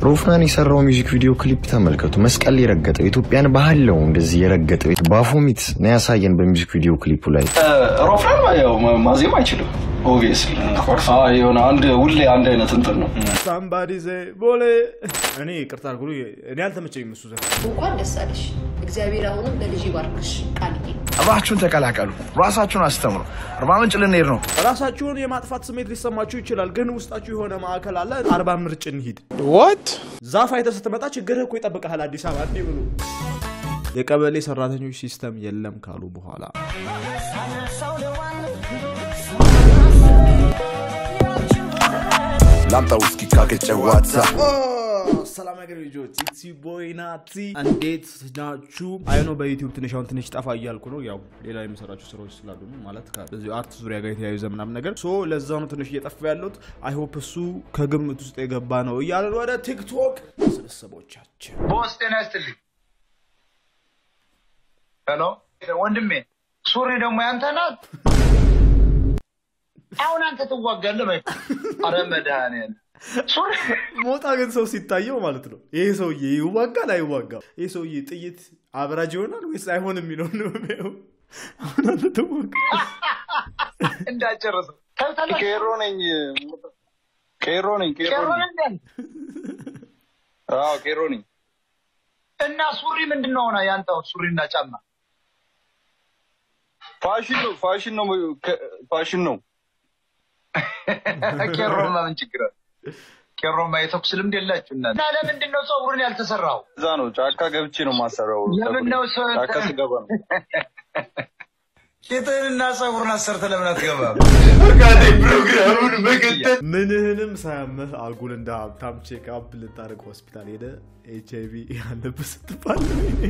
ሮፍናን የሰራው ሚውዚክ ቪዲዮ ክሊፕ ተመልከቱ። መስቀል የረገጠው ኢትዮጵያን ባህል ነው እንደዚህ የረገጠው ባፎሚት ነው ያሳየን በሚውዚክ ቪዲዮ ክሊፑ ላይ። ሮፍናን ያው ማዜም አይችልም ኦብቪየስሊ የሆነ አንድ ሁሌ አንድ አይነት እንትን ነው። ሳምባዲ ዘ ቦሌ እኔ ይቅርታ አድርጉ፣ እኔ አልተመቸኝም እሱ ዘፈን። እንኳን ደስ አለሽ። እግዚአብሔር አሁንም ለልጅ ባርክሽ ቃልዬ። አብራችሁን ተቀላቀሉ፣ ራሳችሁን አስተምሩ። አርባ ምንጭ ልንሄድ ነው። ራሳችሁን የማጥፋት ስሜት ሊሰማችሁ ይችላል፣ ግን ውስጣችሁ የሆነ ማዕከል አለ። አርባ ምርጭ እንሂድ። ዛፍ አይተህ ስትመጣ ችግርህ እኮ ይጠብቀሃል። አዲስ አበባ እንዲህ ብሎ የቀበሌ ሰራተኞች ሲስተም የለም ካሉ በኋላ ላምጣ ውስኪ ካከጨዋታ ሰላም ነገር ልጆች ኢትሲ ቦይ ናቲ እንዴት ናችሁ? አይኖ በዩቲዩብ ትንሽ አሁን ትንሽ ጠፋ እያልኩ ነው። ያው ሌላ የምሰራቸው ስራዎች ስላሉ ነው ማለት ከዚህ አርት ዙሪያ ጋር የተያያዘ ምናምን ነገር ሶ ለዛ ነው ትንሽ እየጠፋ ያለሁት። አይ ሆፕ እሱ ከግምት ውስጥ የገባ ነው እያለን ወደ ቲክቶክ ስብስቦቻችን ቦስ ጤና ይስጥልኝ። ሄሎ ወንድሜ፣ ሱሪ ደግሞ ያንተ ናት። አሁን አንተ ትዋጋለህ። በይ አረ መድኃኒዓለም ሱሪ ሞጣ ግን ሰው ሲታየው ማለት ነው ይሄ ሰውዬ ይዋጋል አይዋጋም? ይሄ ሰውዬ ጥይት አብራጅ ይሆናል ወይስ አይሆንም የሚለውን ነው የሚያየው። አሁን አንተ ትዋጋ እንዳጨረሰ ከብታለህ። ቄሮ ነኝ ቄሮ ነኝ ቄሮ ቄሮ ነኝ ነህ? አዎ ቄሮ ነኝ። እና ሱሪ ምንድን ነው ሆነ ያንተው ሱሪና ጫማ? ፋሽን ነው ፋሽን ነው ፋሽን ነው። ቄሮማ ምን ችግር አለ? ቄሮማ የተኩስ ልምድ የላችሁ እና እና ለምንድን ነው ፀጉርን ያልተሰራው? እዛ ነው ጫካ ገብቼ ነው ማሰራው። ለምን ነው ሰው ጫካ ስገባ ነው። ቂጥህንና ፀጉርን አሰርተህ ለምን አትገባም? ምንህንም ሳያመህ አጉል እንደ ሀብታም ቼክአፕ ልታደርግ ሆስፒታል ሄደ ኤች አይቪ ያለብህ ስትባል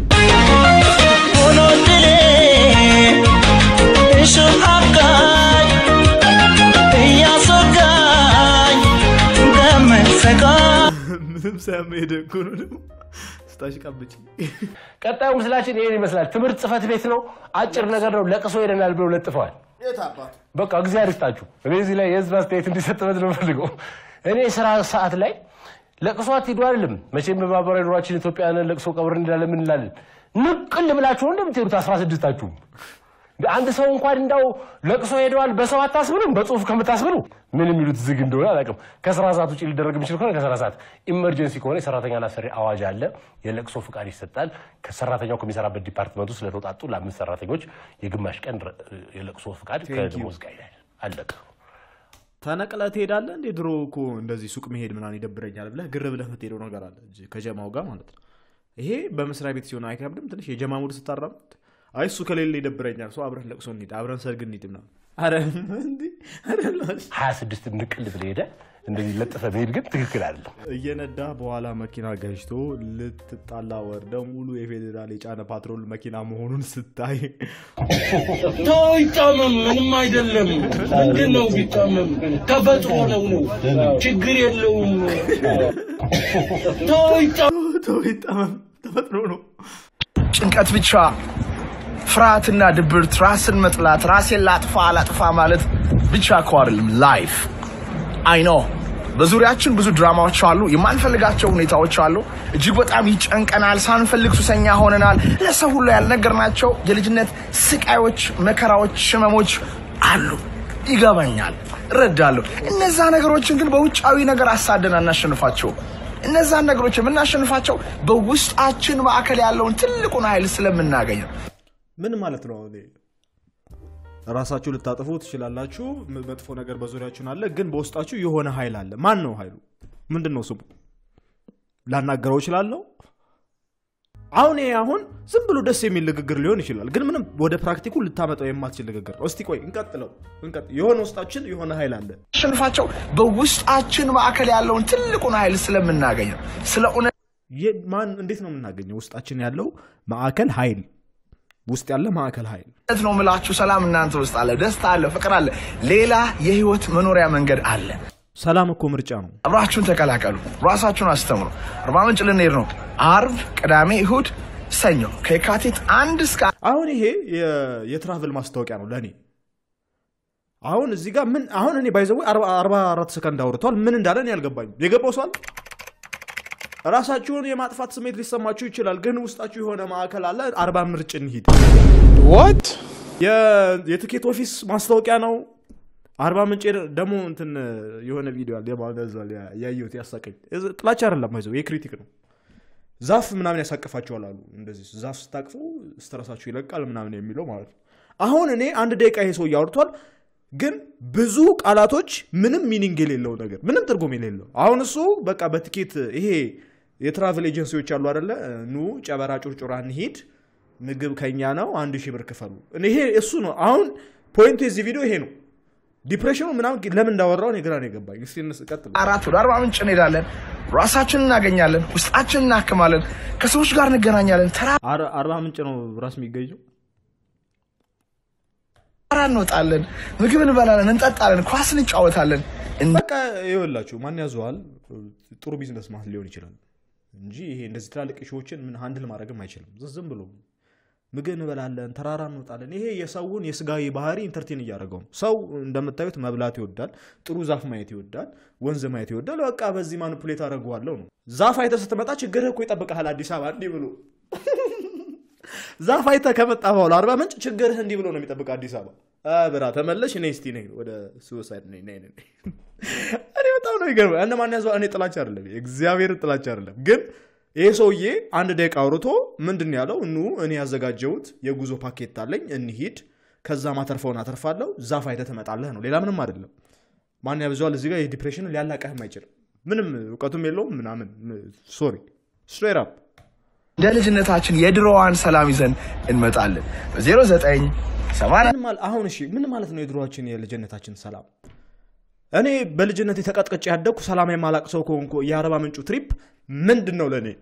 ምንም ሳያመህ ሄደ እኮ ነው ደግሞ ስታሽቃብጭ ቀጣዩ ምስላችን ይሄን ይመስላል። ትምህርት ጽህፈት ቤት ነው። አጭር ነገር ነው። ለቅሶ ሄደናል ብለው ለጥፈዋል። በቃ እግዚአብሔር ይስጣችሁ። እኔ እዚህ ላይ የህዝብ አስተያየት እንዲሰጥበት ነው ፈልገው። እኔ ስራ ሰዓት ላይ ለቅሶ አትሄዱ አይደለም። መቼም በማህበራዊ ኑሯችን ኢትዮጵያውያንን ለቅሶ ቀብር እንላለን ምን እንላለን። ንቅል ብላችሁ ነው እንደምትሄዱት አስራ ስድስታችሁም አንድ ሰው እንኳን እንዳው ለቅሶ ሄደዋል በሰው አታስብሉም፣ በጽሁፍ ከምታስብሉ ምን የሚሉት ዝግ እንደሆነ አላውቅም። ከስራ ሰዓት ውጭ ሊደረግ የሚችል ከሆነ ከስራ ሰዓት፣ ኢመርጀንሲ ከሆነ የሰራተኛና ሰሪ አዋጅ አለ። የለቅሶ ፍቃድ ይሰጣል። ከሰራተኛው ከሚሰራበት ዲፓርትመንቱ ስለተውጣጡ ለአምስት ሰራተኞች የግማሽ ቀን ረ- የለቅሶ ፍቃድ ከደሞዝ ጋር ይላል። አለቀ። ተነቅለህ ትሄዳለህ እንዴ? ድሮ እኮ እንደዚህ ሱቅ መሄድ ምናምን ይደብረኛል ብለህ ግር ብለህ የምትሄደው ነገር አለ እንጂ ከጀማው ጋር ማለት ነው። ይሄ በመስሪያ ቤት ሲሆን አይከብድም? ትንሽ የጀማ ሙድ ስታራምድ አይ እሱ ከሌለ ይደብረኛል፣ ሰው አብረን ለቅሶ እንሂድ፣ አብረን ሰርግ እንሂድ ምናምን። ኧረ እንዴ! ኧረ ላሽ። ሀያ ስድስት ንቅል ብለህ ሄደህ እንደዚህ ለጥፈህ መሄድ ግን ትክክል አይደለም። እየነዳ በኋላ መኪና ገጭቶ ልትጣላ ወርደው ሙሉ የፌዴራል የጫነ ፓትሮል መኪና መሆኑን ስታይ ተው ይጣመም፣ ምንም አይደለም። ምንድን ነው ቢጣመም? ተፈጥሮ ነው ነው ችግር የለውም። ተው ይጣመም። ተው ይጣመም፣ ተፈጥሮ ነው። ጭንቀት ብቻ፣ ፍርሃትና ድብርት፣ ራስን መጥላት፣ ራሴን ላጥፋ አላጥፋ ማለት ብቻ እኮ አይደለም ላይፍ። አይ ኖ በዙሪያችን ብዙ ድራማዎች አሉ፣ የማንፈልጋቸው ሁኔታዎች አሉ። እጅግ በጣም ይጨንቀናል፣ ሳንፈልግ ሱሰኛ ሆነናል። ለሰው ሁሉ ያልነገርናቸው የልጅነት ስቃዮች፣ መከራዎች፣ ህመሞች አሉ። ይገባኛል፣ እረዳለሁ። እነዛ ነገሮችን ግን በውጫዊ ነገር አሳደን አናሸንፋቸውም። እነዛን ነገሮች የምናሸንፋቸው በውስጣችን ማዕከል ያለውን ትልቁን ኃይል ስለምናገኝ ነው። ምን ማለት ነው? እኔ ራሳችሁ ልታጠፉ ትችላላችሁ። ም- መጥፎ ነገር በዙሪያችሁን አለ፣ ግን በውስጣችሁ የሆነ ኃይል አለ። ማን ነው ኃይሉ? ምንድን ነው ስሙ? ላናገረው እችላለሁ። አሁን ይሄ አሁን ዝም ብሎ ደስ የሚል ንግግር ሊሆን ይችላል፣ ግን ምንም ወደ ፕራክቲኩ ልታመጣው የማትችል ንግግር ነው። እስቲ ቆይ እንቀጥለው፣ እንቀጥል። የሆነ ውስጣችን የሆነ ኃይል አለ። አሸንፋቸው በውስጣችን ማዕከል ያለውን ትልቁን ኃይል ስለምናገኝ ነው። ስለ እውነት የ- ማን እንዴት ነው የምናገኘው? ውስጣችን ያለው ማዕከል ኃይል ውስጥ ያለ ማዕከል ኃይል ነው የምላችሁ። ሰላም እናንተ ውስጥ አለ፣ ደስታ አለ፣ ፍቅር አለ፣ ሌላ የህይወት መኖሪያ መንገድ አለ። ሰላም እኮ ምርጫ ነው። አብራችሁን ተቀላቀሉ፣ ራሳችሁን አስተምሩ። አርባ ምንጭ ልንሄድ ነው። አርብ፣ ቅዳሜ፣ እሁድ፣ ሰኞ ከየካቲት አንድ እስከ አሁን ይሄ የ- የትራቭል ማስታወቂያ ነው ለእኔ። አሁን እዚህ ጋር ምን አሁን እኔ ባይዘው 44 ሰከንድ አውርተዋል። ምን እንዳለ እኔ አልገባኝም። የገባው ሰው አለ? ራሳችሁን የማጥፋት ስሜት ሊሰማችሁ ይችላል፣ ግን ውስጣችሁ የሆነ ማዕከል አለ። አርባ ምርጭ እንሂድ። ዋት የትኬት ኦፊስ ማስታወቂያ ነው። አርባ ምንጭ ሄደ- ደግሞ እንትን የሆነ ቪዲዮ አለ የማገዛል ያየሁት ያሳቀኝ። እዚ- ጥላቻ አይደለም ይዘው የክሪቲክ ነው። ዛፍ ምናምን ያሳቅፋቸዋል አሉ። እንደዚህ ዛፍ ስታቅፉ ስትረሳችሁ ይለቃል ምናምን የሚለው ማለት ነው። አሁን እኔ አንድ ደቂቃ ይሄ ሰው እያወርቷል፣ ግን ብዙ ቃላቶች ምንም ሚኒንግ የሌለው ነገር ምንም ትርጉም የሌለው አሁን እሱ በቃ በትኬት ይሄ የትራቨል ኤጀንሲዎች አሉ አደለ ኑ ጨበራ ጩርጩራ እንሂድ ምግብ ከኛ ነው አንድ ሺህ ብር ክፈሉ ይሄ እሱ ነው አሁን ፖይንቱ የዚህ ቪዲዮ ይሄ ነው ዲፕሬሽኑ ምናምን ለምን እንዳወራው እኔ ግራ ነው የገባኝ እስኪ እንስ- ቀጥል አራት ወደ አርባ ምንጭ እንሄዳለን። ራሳችንን እናገኛለን። ውስጣችንን እናክማለን። ከሰዎች ጋር እንገናኛለን። ተራራ አር- አርባ ምንጭ ነው ራስ የሚገኘው እንወጣለን። ምግብ እንበላለን፣ እንጠጣለን፣ ኳስ እንጫወታለን። በቃ ይኸውላችሁ ማን ያዘዋል ጥሩ ቢዝነስ ማለት ሊሆን ይችላል እንጂ ይሄ እንደዚህ ትላልቅ ሾዎችን ምን ሃንድል ማድረግም አይችልም ዝም ብሎ ምግብ እንበላለን ተራራ እንወጣለን ይሄ የሰውን የስጋዊ ባህሪ ኢንተርቴን እያደረገው ነው ሰው እንደምታዩት መብላት ይወዳል ጥሩ ዛፍ ማየት ይወዳል ወንዝ ማየት ይወዳል በቃ በዚህ ማኒፑሌት አደረገዋለሁ ነው ዛፍ አይተ ስትመጣ ችግርህ እኮ ይጠብቀሃል አዲስ አበባ እንዲህ ብሎ ዛፍ አይተ ከመጣ በኋላ አርባ ምንጭ ችግርህ እንዲህ ብሎ ነው የሚጠብቅ አዲስ አበባ አ ብራ ተመለሽ እኔ እስቲ ነኝ ወደ ሱሳይድ ነኝ ነኝ ነኝ እኔ በጣም ነው ይገርመ እነ ማን ያዘው እኔ ጥላቻ አይደለም እግዚአብሔር ጥላቻ አይደለም ግን ይሄ ሰውዬ አንድ ደቂቃ አውርቶ ምንድን ነው ያለው ኑ እኔ ያዘጋጀሁት የጉዞ ፓኬት አለኝ እንሂድ ከዛ ማተርፈውን አተርፋለሁ ዛፍ አይተህ ትመጣለህ ነው ሌላ ምንም አይደለም ማን ያብዘዋል እዚህ ጋር የዲፕሬሽን ሊያላቀህም አይችልም ምንም እውቀቱም የለውም ምናምን ሶሪ ስትሬት አፕ እንደ ልጅነታችን የድሮዋን ሰላም ይዘን እንመጣለን። በ09 ምን ማል- አሁን እሺ ምን ማለት ነው የድሮችን የልጅነታችን ሰላም እኔ በልጅነት የተቀጥቀጭ ያደግኩ ሰላም የማላቅ ሰው ከሆንኩ የአረባ ምንጩ ትሪፕ ምንድን ነው ለእኔ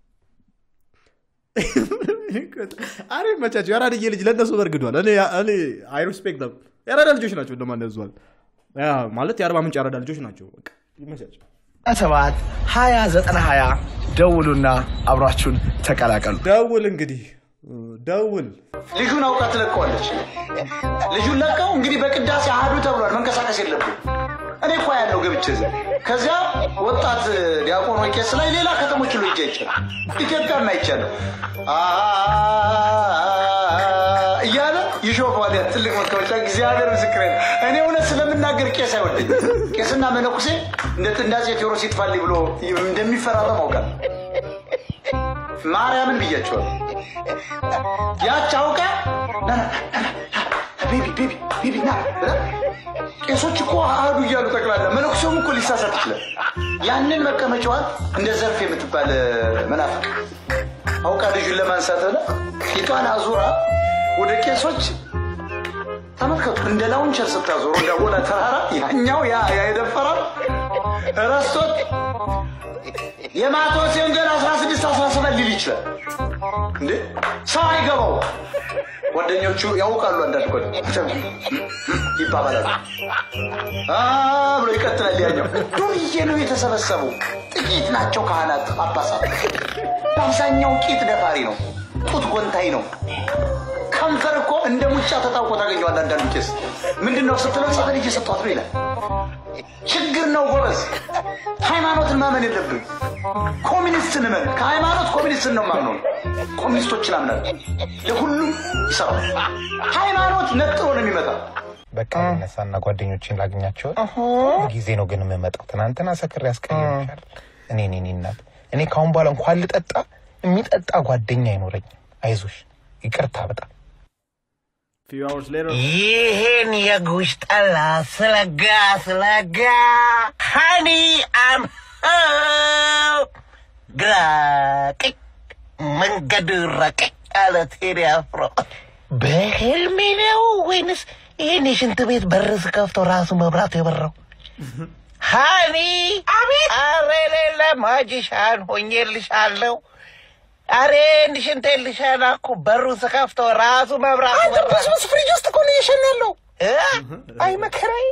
አሬ መቻቸው የአራድዬ ልጅ ለእነሱ በርግዷል እኔ እኔ አይ ሪስፔክት them የአራዳ ልጆች ናቸው እንደማን ያዟል ያ ማለት የአርባ ምንጭ የአራዳ ልጆች ናቸው በቃ ይመቻቸው ሰባት 20 9 ደውሉና አብራችሁን ተቀላቀሉ። ደውል እንግዲህ ደውል ልጁን አውቃ ትለቀዋለች። ልጁን ለቀው እንግዲህ በቅዳሴ አህዱ ተብሏል። መንቀሳቀስ የለብን። እኔ እኮ ያለው ገብቼ እዚያ ከዚያ ወጣት ዲያቆን ወይ ቄስ ላይ ሌላ ከተሞች ሁሉ ሄጄ ይችላል ኢትዮጵያም አይቻለሁ እያለ ይሾፈዋል። ያ ትልቅ መቀመጫ እግዚአብሔር ምስክሬ ነው። እኔ እውነት ስለምናገር ቄስ አይወደኝ። ቄስና መነኩሴ እንደ ጥንዳጼ ቴዎድሮስ ይጥፋልኝ ብሎ እንደሚፈራረም አውቃለሁ። ማርያምን ብያቸዋል። ያች አውቃ ና ና ና ና ቤቢ ቤቢ ቤቢ ና ብላ ቄሶች እኮ አህዱ እያሉ ጠቅላላ መነኩሴውም እኮ ሊሳሳት ይችላል። ያንን መቀመጫዋን እንደ ዘርፍ የምትባል መናፍቅ አውቃ ልጁን ለማንሳት ብላ ፊቷን አዙራ ወደ ቄሶች ተመልከቱ፣ እንደ ላውንቸር ስታዞሩ እንዳወላ ተራራ ያኛው ያ ያ የደፈራል ረስቶት የማቴዎስ ወንጌል 16 17 ሊል ይችላል እንዴ ሰው አይገባው ጓደኞቹ ያውቃሉ አንዳንድ ጓደ ይባባላሉ አ ብሎ ይቀጥላል ያኛው ዱርዬ ነው የተሰበሰበው ጥቂት ናቸው ካህናት ጳጳሳት በአብዛኛው ቂጥ ደፋሪ ነው ጡት ጎንታይ ነው ከንፈር እኮ እንደ ሙጫ ተጣውቆ ታገኘዋል አንዳንዱ ቄስ ምንድን ነው ስትለው ጸበል እየሰጧት ነው ይላል ችግር ነው ጎበዝ ሃይማኖትን ማመን የለብን ኮሚኒስትን እመን ከሃይማኖት ኮሚኒስትን ነው ማምነው ኮሚኒስቶችን አምናል ለሁሉም ይሰራል ሃይማኖት ነጥሮ ነው የሚመጣ በቃ ነሳና ጓደኞችን ላገኛቸው ጊዜ ነው ግን የምመጣው። ትናንትና ሰክሬ ያስቀየምሻል። እኔ እኔ እኔ እናት እኔ ካሁን በኋላ እንኳን ልጠጣ የሚጠጣ ጓደኛ አይኖረኝም። አይዞሽ፣ ይቅርታ በጣም few hours later ይህን የጉሽ ጠላ ስለጋ ስለጋ ሀኒ አም ግራ ቀኝ መንገዱ ረቀቅ አለ ቴዲ አፍሮ። በህልሜ ነው ወይንስ ይህን የሽንት ቤት በር ስከፍተው ራሱ መብራቱ የበራው? ሀኒ አቤት! አረ ሌለ ማጂሻን ሆኜልሻለሁ። አሬ እንድ ሽንት ልሸና እኮ በሩ ስከፍተው ራሱ መብራቱ በራ። በስብስ ፍሪጅ ውስጥ እኮ ነው እየሸና ያለው። አይ መከራዬ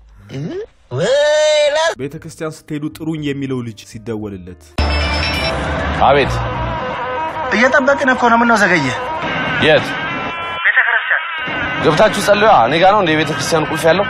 ወላ ቤተ ክርስቲያን ስትሄዱ ጥሩኝ የሚለው ልጅ ሲደወልለት አቤት እየጠበቅን እኮ ነው ምነው ዘገየ የት ገብታችሁ ጸልዩ እኔ ጋ ነው እንደ የቤተ ክርስቲያን ቁልፍ ያለው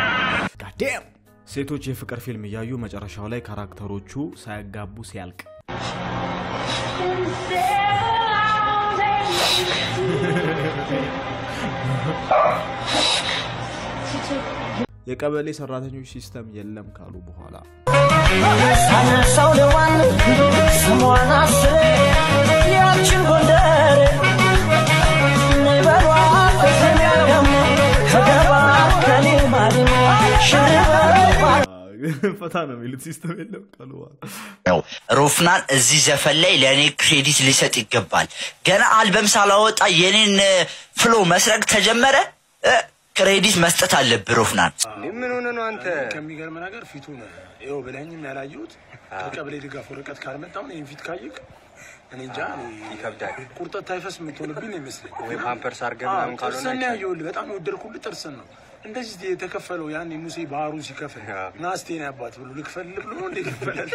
ሴቶች የፍቅር ፊልም እያዩ መጨረሻው ላይ ካራክተሮቹ ሳያጋቡ ሲያልቅ የቀበሌ ሰራተኞች ሲስተም የለም ካሉ በኋላ ሳነሳው ለዋን ስሟን አስሬ ያችን ጎንደር ነይ በሏት በሰሚያ ደግሞ ተገባ ከሊማሊ ሽርበባ ፈታ ነው የሚሉት ሲስተም የለም ካሉ በኋላ ነው። ሮፍናን እዚህ ዘፈን ላይ ለእኔ ክሬዲት ሊሰጥ ይገባል። ገና አልበም ሳላወጣ የኔን ፍሎ መስረቅ ተጀመረ። እ፣ ክሬዲት መስጠት አለብህ ሮፍናን። ምን ሆነ ነው አንተ? ከሚገርም ነገር ፊቱ ነው ይኸው ብለኝም ያላየሁት ከቀበሌ ድጋፍ ወረቀት ካልመጣም ይህን ፊት ካየክ እኔ እንጃ ይከብዳል። ቁርጠት ታይፈስ የምትሆንብኝ ነው ይመስለኝ። ወይ ፓምፐርስ አድርገህ ምናምን ካልሆነ ጥርስን ያየሁልህ በጣም የወደድኩልህ ጥርስን ነው። እንደዚህ የተከፈለው ያን ሙሴ ባህሩ ሲከፍል ናስቴን ያባት ብሎ ልክፈልል ብሎ ነው እንደ ይከፈላል።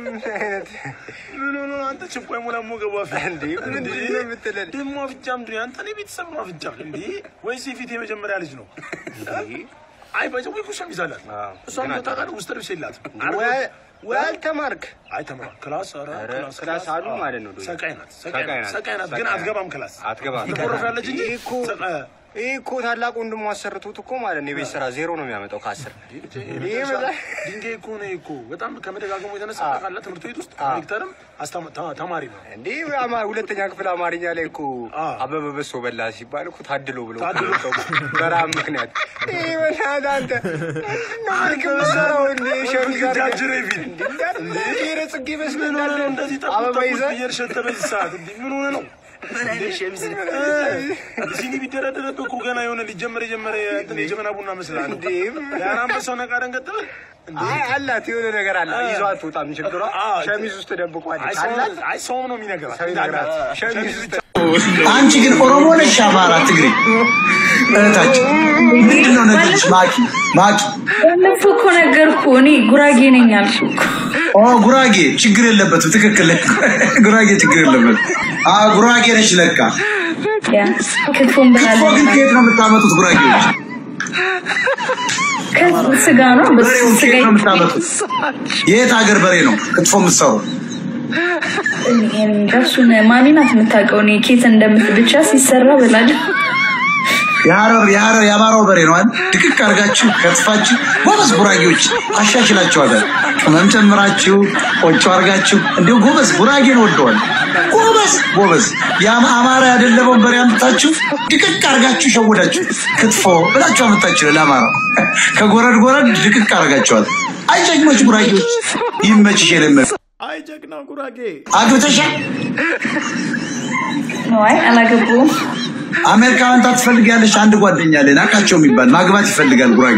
ምን ሆኖ ነው አንተ ችኳይ ሞላ ሞገቡ አፍ እንዴ ምንድን ነው የምትለን? ደግሞ አፍጃ ምንድን ነው አንተ እኔ ቤተሰብ ነው አፍጃ እንዴ ወይስ የፊት የመጀመሪያ ልጅ ነው? አይ ባይዘ ወይ ኩሻም ይዛላል እሷ ታውቃለህ ውስጥ ልብስ የላትም ወይ አልተማርክ አይ ተምራ ክላስ ኧረ ክላስ ክላስ አሉ ማለት ነው። ሰቃይ ናት ሰቃይ ናት። ሰቃይ ናት ግን አትገባም ክላስ አትገባም። ትቆረፋለች እንጂ ይህ እኮ ይህ እኮ ታላቅ ወንድሙ አሰርቶት እኮ ማለት ነው የቤት ስራ ዜሮ ነው የሚያመጣው ከአስር ይህ በዛ ድንጋይ እኮ ነው እኮ በጣም ከመደጋገሙ የተነሳ ታውቃለህ ትምህርት ቤት ውስጥ ዳይሬክተርም አስተማ- ተ- ተማሪ ነው እንዴ አማ- ሁለተኛ ክፍል አማርኛ ላይ እኮ አበበ በሶ በላ ሲባል እኮ ታድሎ ብሎ ታድሎ። በረሃብ ምክንያት ይህ በናትህ አንተ ምንድነው መልክ የምትሰራው እንዴ ሸሚዝ ጃጅሬ ፊት እንዴ ብሔረ ጽጌ መስለህ ምን ሆነ ነው እንደዚህ ጠቁ አበባ ጠቁ ይዘህ እየሸተ በዚህ ሰዓት እንዴ ምን ሆነ ነው ሲኒ ቢደረደረብህ እኮ ገና የሆነ ሊጀመር የጀመረ እንትን የጀመና ቡና መስላል እንዴ ያን አንበሳው ነቃ ደንገጥበ አይ አላት የሆነ ነገር አላት ይዞ አትወጣም ችግሯ ሸሚዝ ውስጥ ደብቋለች አላት አይ ሰው ነው የሚነግራት ሰው ይነግራት ሸሚዝ ውስጥ አንቺ ግን ኦሮሞ ነሽ፣ አማራ፣ ትግሬ እህታችን ምንድነው ነገርሽ? ማቂ ማቂ ባለፈው እኮ ነገርኩ እኔ ጉራጌ ነኝ አልኩ እኮ። ኦ ጉራጌ ችግር የለበትም። ትክክል ጉራጌ ችግር የለበትም። አ ጉራጌ ነሽ ለካ። ያ ክትፎን ክትፎ ግን ከየት ነው የምታመጡት ጉራጌዎች? ከስጋ ነው በስ በሬውን ስጋ ከየት ነው የምታመጡት? የት ሀገር በሬ ነው ክትፎ የምትሰሩ? እሱን ማሚ ናት የምታውቀው። እኔ ኬት እንደምት ብቻ ሲሰራ ብላለሁ። የሀረር የሀረር የአማራው በሬ ነው አይደል? ድቅቅ አድርጋችሁ ከትፋችሁ ጎበዝ ጉራጌዎች አሻሽላችኋታል። ቅመም ጨምራችሁ ቆጮ አድርጋችሁ እንዲሁ ጎበዝ ጉራጌን ወደዋል። ጎበዝ ጎበዝ የአማ- አማራ ያደለበውን በሬ አምጥታችሁ ድቅቅ አድርጋችሁ ሸወዳችሁ ክትፎ ብላችሁ አመጣችሁ ለአማራ ከጎረድ ጎረድ ድቅቅ አድርጋችኋል። አይ ጀግኖች ጉራጌዎች ይመችሽ የለመ አይ ጀግና ጉራጌ አግብተሻል? አይ አላገባሁም። አሜሪካ መምጣት ትፈልጊያለሽ? አንድ ጓደኛ አለኝ ናቃቸው የሚባል ማግባት ይፈልጋል ጉራጌ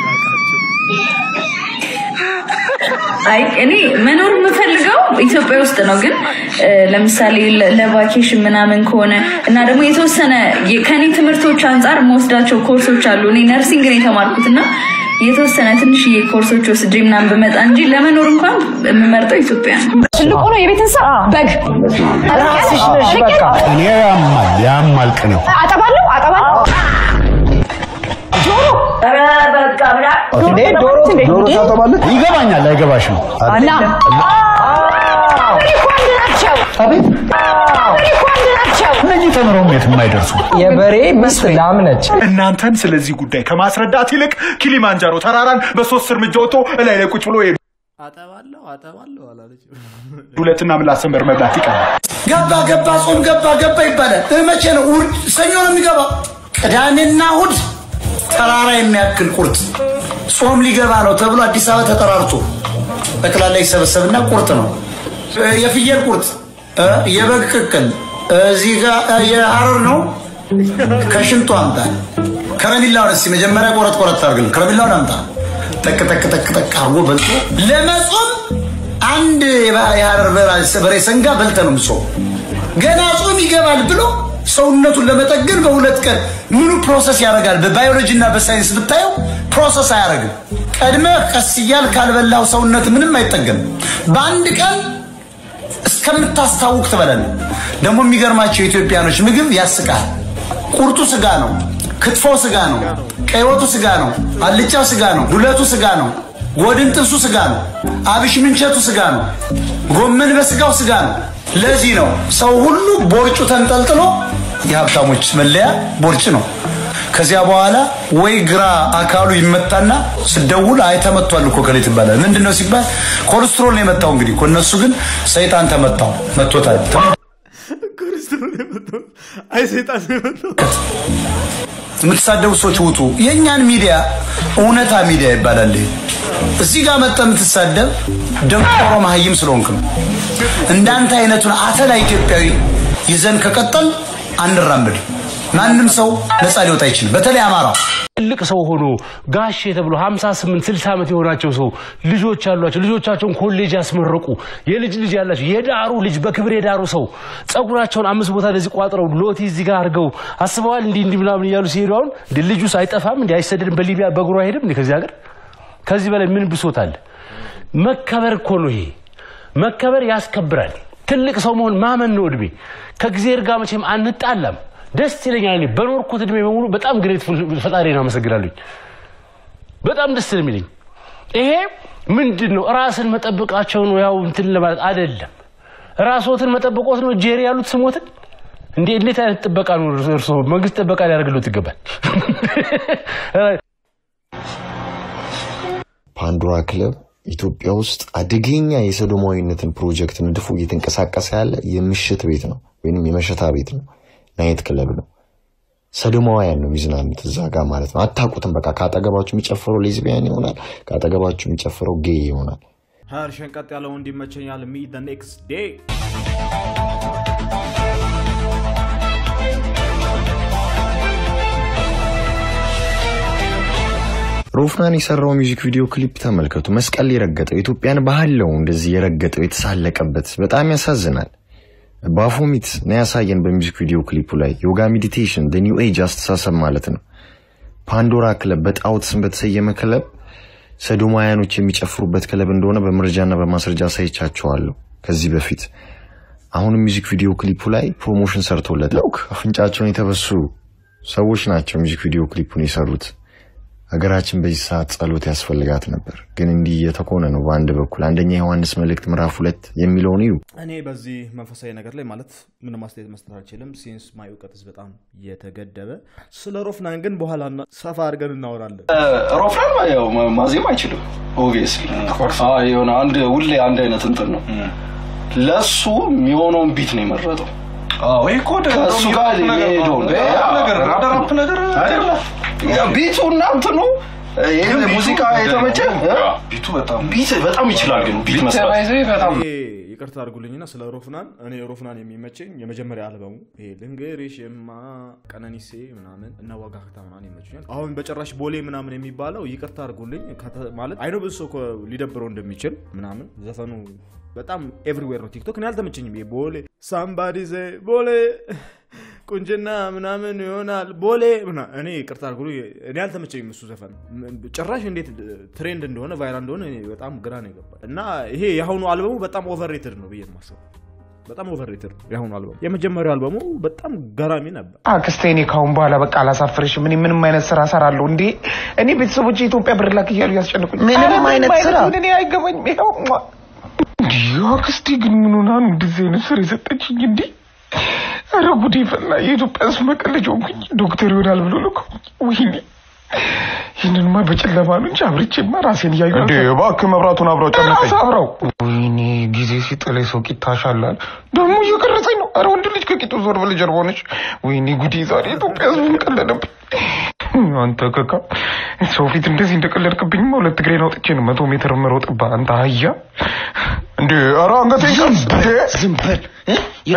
አይ እኔ መኖር የምፈልገው ኢትዮጵያ ውስጥ ነው። ግን እ፣ ለምሳሌ ለ- ለቫኬሽን ምናምን ከሆነ እና ደግሞ የተወሰነ የ- ከኔ ትምህርቶች አንጻር የምወስዳቸው ኮርሶች አሉ። እኔ ነርሲንግ ነው የተማርኩት እና የተወሰነ ትንሽዬ ኮርሶች ወስጄ ምናምን ብመጣ እንጂ ለመኖር እንኳን የምመርጠው ኢትዮጵያ ነው። ትልቁ ነው የቤት እንስሳ በግ። ራስሽ ነሽ በቃ እኔ ያማል ያማልቅ ነው አጠባለሁ አጠባለሁ ዶሮ ኧረ በቃ ብላ እንዴ ዶሮ ዶሮ ታጠባለህ? ይገባኛል አይገባሽም እና እኮ አንድ ናቸው። አቤት እኮ አንድ ናቸው። እነዚህ ተምረው የት የማይደርሱ የበሬ ሚስት ላም ነች። እናንተን ስለዚህ ጉዳይ ከማስረዳት ይልቅ ኪሊማንጃሮ ተራራን በሶስት እርምጃ ወጥቶ እላይ ላይ ቁጭ ብሎ አጠባለሁ አጠባለሁ አላለች። ዱለትና ምላስ ሰንበር መብላት ይቀራል። ገባ ገባ ጾም ገባ ገባ ይባላል። እ መቼ ነው? እሑድ ሰኞ ነው የሚገባው። ቅዳሜና እሑድ ተራራ የሚያክል ቁርጥ ጾም ሊገባ ነው ተብሎ አዲስ አበባ ተጠራርቶ ጠቅላላ ይሰበሰብና ቁርጥ ነው። እ የፍየል ቁርጥ፣ እ የበግ ቅቅል፣ እዚህ ጋር እ የሐረር ነው። ከሽንቱ አምጣ። ከረሚላውን እስኪ መጀመሪያ ቆረጥ ቆረጥ አድርግልን። ከረሚላውን አምጣ። ጠቅ ጠቅ ጠቅ ጠቅ አድርጎ በልቶ ለመጾም አንድ የባ- የሐረር በራ- በሬ ሰንጋ በልተ ነው ምጾም። ገና ጾም ይገባል ብሎ ሰውነቱን ለመጠገን በሁለት ቀን ምኑ ፕሮሰስ ያደርጋል? በባዮሎጂ እና በሳይንስ ብታየው ፕሮሰስ አያደርግም። ቀድመ ቀስ እያል ካልበላው ሰውነት ምንም አይጠገንም። በአንድ ቀን እስከምታስታውቅ ትበላለህ። ደግሞ የሚገርማቸው የኢትዮጵያኖች ምግብ ያስቃል። ቁርጡ ስጋ ነው፣ ክትፎ ስጋ ነው፣ ቀይ ወጡ ስጋ ነው፣ አልጫው ስጋ ነው፣ ዱለቱ ስጋ ነው፣ ጎድን ጥብሱ ስጋ ነው። አብሽ ምንቸቱ ስጋ ነው። ጎመን በስጋው ስጋ ነው። ለዚህ ነው ሰው ሁሉ ቦርጩ ተንጠልጥሎ የሀብታሞች መለያ ቦርጭ ነው። ከዚያ በኋላ ወይ ግራ አካሉ ይመታና ስደውል አይ ተመቷል እኮ ከሌት ይባላል። ምንድን ነው ሲባል ኮሌስትሮል ነው የመታው። እንግዲህ እኮ እነሱ ግን ሰይጣን ተመታው መቶታል። አይ ሰይጣን ነው የመጣው። የምትሳደቡ ሰዎች ውጡ። የእኛን ሚዲያ እውነታ ሚዲያ ይባላል። ይሄ እዚህ ጋር መጠ የምትሳደብ ደንቆሮ መሀይም ስለሆንክ ነው። እንዳንተ አይነቱን አተላ ኢትዮጵያዊ ይዘን ከቀጠል አንራምድ። ማንም ሰው ነፃ ሊወጣ አይችልም። በተለይ አማራ ትልቅ ሰው ሆኖ ጋሼ ተብሎ 58 60 ዓመት የሆናቸው ሰው ልጆች ያሏቸው ልጆቻቸውን ኮሌጅ ያስመረቁ የልጅ ልጅ ያላቸው የዳሩ ልጅ በክብር የዳሩ ሰው ጸጉራቸውን አምስት ቦታ እንደዚህ ቋጥረው ሎቲ እዚህ ጋር አድርገው አስበዋል። እንዲህ እንዲህ ምናምን እያሉ ሲሄዱ አሁን እንደ ልጁስ አይጠፋም እንዲ አይሰደድም በሊቢያ በእግሩ አይሄድም እንዲ ከዚህ ሀገር ከዚህ በላይ ምን ብሶት አለ? መከበር እኮ ነው ይሄ። መከበር ያስከብራል። ትልቅ ሰው መሆን ማመን ነው እድሜ። ከእግዚአብሔር ጋር መቼም አንጣላም። ደስ ይለኛል። እኔ በኖርኩት እድሜ በሙሉ በጣም ግሬትፉል ፈጣሪን አመሰግናለሁኝ። በጣም ደስ ነው የሚለኝ። ይሄ ምንድን ነው? ራስን መጠበቃቸው ነው። ያው እንትን ለማለት አይደለም። ራስዎትን መጠበቆት ነው። ጄሪ ያሉት ስሞትን እንዴ! እንዴት አይነት ጥበቃ ነው እርስዎ? መንግስት ጥበቃ ሊያደርግሎት ይገባል። ፓንዶራ ክለብ ኢትዮጵያ ውስጥ አደገኛ የሰዶማዊነትን ፕሮጀክት ነድፎ እየተንቀሳቀሰ ያለ የምሽት ቤት ነው ወይም የመሸታ ቤት ነው፣ ናይት ክለብ ነው። ሰዶማውያን ነው የሚዝናኑት እዛ ጋር ማለት ነው። አታውቁትም። በቃ ከአጠገባችሁ የሚጨፍረው ሌዝቢያን ይሆናል፣ ከአጠገባችሁ የሚጨፍረው ጌይ ይሆናል። ሀር ሸንቀጥ ያለው እንዲመቸኛል ሚ ኔክስት ዴይ ሮፍናን የሰራው ሚውዚክ ቪዲዮ ክሊፕ ተመልከቱ። መስቀል የረገጠው የኢትዮጵያን ባህል ነው እንደዚህ የረገጠው የተሳለቀበት፣ በጣም ያሳዝናል። ባፎሚት ነው ያሳየን በሚውዚክ ቪዲዮ ክሊፑ ላይ ዮጋ ሜዲቴሽን ኒው ኤጅ አስተሳሰብ ማለት ነው። ፓንዶራ ክለብ በጣዖት ስም በተሰየመ ክለብ ሰዶማውያኖች የሚጨፍሩበት ክለብ እንደሆነ በመረጃና በማስረጃ አሳይቻቸዋለሁ ከዚህ በፊት። አሁን ሚውዚክ ቪዲዮ ክሊፑ ላይ ፕሮሞሽን ሰርቶለታል። አፍንጫቸውን የተበሱ ሰዎች ናቸው ሚውዚክ ቪዲዮ ክሊፑን የሰሩት። ሀገራችን በዚህ ሰዓት ጸሎት ያስፈልጋት ነበር፣ ግን እንዲህ እየተኮነ ነው። በአንድ በኩል አንደኛ ዮሐንስ መልእክት ምዕራፍ ሁለት የሚለውን እዩ። እኔ በዚህ መንፈሳዊ ነገር ላይ ማለት ምንም አስተያየት መስጠት አልችልም፣ ሲንስ ማይ እውቀትስ በጣም የተገደበ። ስለ ሮፍናን ግን በኋላ እና- ሰፋ አድርገን እናወራለን። ሮፍናን ያው ማ- ማዜም አይችልም። ኦብቪየስሊ የሆነ አንድ ሁሌ አንድ አይነት እንትን ነው። ለሱ የሚሆነውን ቢት ነው የመረጠው። ወይ እኮ ወደ ከእሱ ጋር የሚሄደውን ነገር ወደ ራፕ ነገር አይደለም ቢቱ እና እንትኑ ይሄ ሙዚቃ የተመቸ ቢቱ በጣም ቢት በጣም ይችላል። ግን ቢት መስራት ይሄ ይቅርታ አድርጉልኝና ስለ ሮፍናን እኔ ሮፍናን የሚመቸኝ የመጀመሪያ አልበሙ ይሄ ልንገርሽማ ቀነኒሴ ምናምን እና ዋጋክታ ምናምን ይመቹኛል። አሁን በጭራሽ ቦሌ ምናምን የሚባለው ይቅርታ አድርጉልኝ ከተ- ማለት አይኖ ብዙ ሰው እኮ ሊደብረው እንደሚችል ምናምን ዘፈኑ በጣም ኤቭሪዌር ነው። ቲክቶክ እኔ አልተመቸኝም። ይሄ ቦሌ ሳምባዲ ዘ ቦሌ ቁንጅና ምናምን ይሆናል ቦሌ ምና እኔ ይቅርታ አድርጉልኝ እኔ አልተመቸኝም እሱ ዘፈን ጭራሽ እንዴት ትሬንድ እንደሆነ ቫይራል እንደሆነ እኔ በጣም ግራ ነው የገባኝ እና ይሄ የአሁኑ አልበሙ በጣም ኦቨርሬትድ ነው ብዬ ነው የማስበው። በጣም ኦቨርሬትድ ነው የአሁኑ አልበሙ። የመጀመሪያው አልበሙ በጣም ገራሚ ነበር። አክስቴ እኔ ካሁን በኋላ በቃ አላሳፍርሽም። እኔ ምንም አይነት ስራ እሰራለሁ እንዴ እኔ ቤተሰቦች የኢትዮጵያ ብር ላክ እያሉ ያስጨንቁኝ። ምንም ኧረ አይነት ስራ? ይሁን እኔ አይገባኝም። ይኸው ሟ። እንዲህ አክስቴ ግን ምን ሆና ነው እንደዚህ አይነት ስራ የሰጠችኝ እንዴ? ኧረ ጉዴ ፈላ። የኢትዮጵያ ሕዝብ መቀለጃ ሆንኩኝ። ዶክተር ይሆናል ብሎ ልኮ ወይኔ ይህንንማ በጨለማ ነው እንጂ አብርቼማ ራሴን እያዩ እንዴ እባክህ መብራቱን አብረው ጨነቀኝ። ራስ አብረው ወይኔ ጊዜ ሲጥለኝ ሰው ቂጣ ሻላል ደግሞ እየቀረጸኝ ነው። ኧረ ወንድ ልጅ ከቂጡ ዞር ብለህ ጀርባ ሆነች። ወይኔ ጉዴ ዛሬ ኢትዮጵያ ህዝብን ቀለደብኝ። አንተ ከካ ሰው ፊት እንደዚህ እንደቀለድክብኝማ ሁለት እግሬን አውጥቼ ነው መቶ ሜትር የምሮጥብህ አንተ አህያ። እንዴ ኧረ አንገቴን ቀስ እንዴ ዝም በል እ?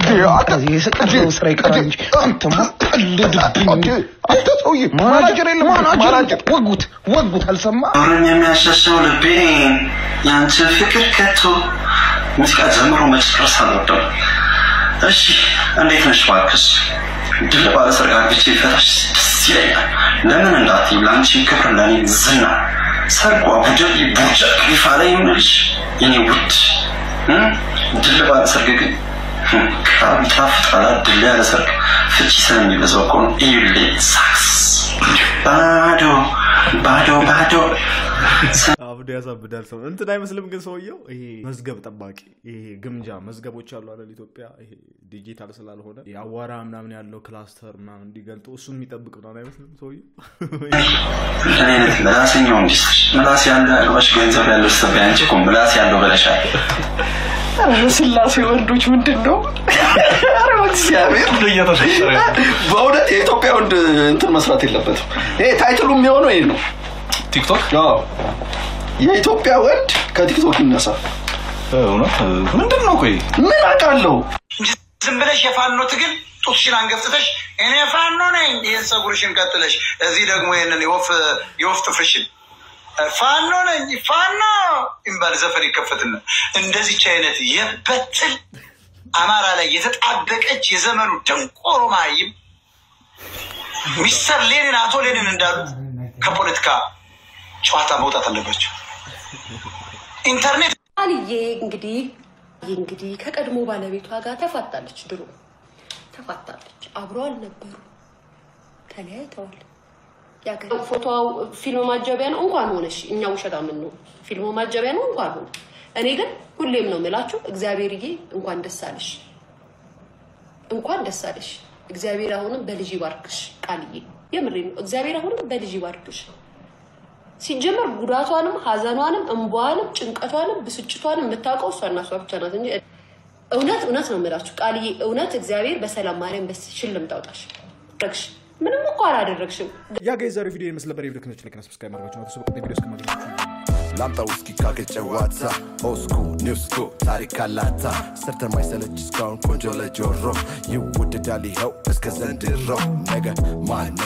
የሰቀለው ስራ ይቀራል እንጂ አንተማ ቀልድብኝ። አንተ ሰውዬ ማናጀር የለም ማናጀር ወጉት ወጉት አልሰማ ኖርን የሚያሸሸው ልቤ ያንቺ ፍቅር ከቶ ሙዚቃ ጀምሮ መጨረስ አልወደም። እሺ እንዴት ነሽ እባክሽ? ድል ባለ ሰርግ አግብቼ ፈታሽ ደስ ይለኛል። ለምን እንዳትዪ ለአንቺ ክብር ለእኔ ዝና ሰርጉ አቡጀቢ ቡርጃ ክሊፋ ላይ የምልሽ የኔ ውድ እ? ድል ባለ ሰርግ ግን ህም፣ ቃሉ ይጣፍጣል። ድል ያለ ሰርግ ፍቺ ስለሚበዛው እኮ ነው። እዩልኝ ሳክስ ባዶ ባዶ ባዶ ያሳብዳል ያሳብዳል ሰው እንትን አይመስልም ግን ሰውየው ይሄ መዝገብ ጠባቂ ይሄ ግምጃ መዝገቦች አሉ አይደል ኢትዮጵያ ይሄ ዲጂታል ስላልሆነ የአዋራ ምናምን ያለው ክላስተር ምናምን እንዲገልጡ እሱን የሚጠብቅ ምናምን አይመስልም ሰውየው እንደኔ አይነት ምላሰኛው እንዲስር ምላስ ያለ አልባሽ ገንዘብ ያለው ስተብ አንቺ እኮ ምላስ ያለው በለሻል። ኧረ ስላሴ ወንዶች ምንድን ነው? ኧረ እግዚአብሔር በእውነት የኢትዮጵያ ወንድ እንትን መስራት የለበትም። ይሄ ታይትሉ የሚሆነው ይሄ ነው። ቲክቶክ የኢትዮጵያ ወንድ ከቲክቶክ ይነሳ። እውነት ምንድን ነው? ቆይ ምን አውቃለሁ? ዝም ብለሽ የፋኖ ትግል ጡትሽን አንገፍትተሽ እኔ ፋኖ ነኝ ይህን ፀጉርሽን ቀጥለሽ እዚህ ደግሞ ይህንን የወፍ የወፍ ጥፍርሽን ፋኖ ነኝ ፋኖ ይባል ዘፈን ይከፈትና እንደዚች አይነት የበትል አማራ ላይ የተጣበቀች የዘመኑ ደንቆሮ ማይም ሚስተር ሌኒን አቶ ሌኒን እንዳሉት ከፖለቲካ ጨዋታ መውጣት አለባቸው። ኢንተርኔት አልዬ እንግዲህ እንግዲህ ከቀድሞ ባለቤቷ ጋር ተፋታለች። ድሮ ተፋታለች። አብሮ አልነበሩ፣ ተለያይተዋል። ያገ- ፎቶው ፊልም ማጀቢያ ነው እንኳን ሆነሽ እኛ ውሸታ ምን ነው ፊልሙ ማጀቢያ ነው እንኳን ሆነ። እኔ ግን ሁሌም ነው የምላችሁ እግዚአብሔርዬ እንኳን ደስ አለሽ፣ እንኳን ደስ አለሽ። እግዚአብሔር አሁንም በልጅ ይባርክሽ። ቃልዬ የምሬ ነው። እግዚአብሔር አሁንም በልጅ ይባርክሽ። ሲጀመር ጉዳቷንም ሀዘኗንም እንቧንም ጭንቀቷንም ብስጭቷንም የምታውቀው እሷና እሷ ብቻ ናት እንጂ እውነት እውነት ነው የምላችሁ ቃልዬ፣ እውነት እግዚአብሔር በሰላም ማርያም በሽልም ታውጣሽ። ረግሽ ምንም እኮ አላደረግሽም። ያ ጋይ ዛሬ ቪዲዮ ይመስል ነበር። የቪዲዮ ክኖች ለክና ሰብስክራይብ ማድረጋችሁ ነው። በቀጣይ ቪዲዮ እስከማገኛችሁ ላምጣ ውስኪ ካገር ጨዋታ ኦስኩ ኒውስኩ ታሪክ አላታ ሰርተ ማይሰለች እስካሁን ቆንጆ ለጆሮ ይወደዳል ይኸው እስከ ዘንድሮ ነገ ማን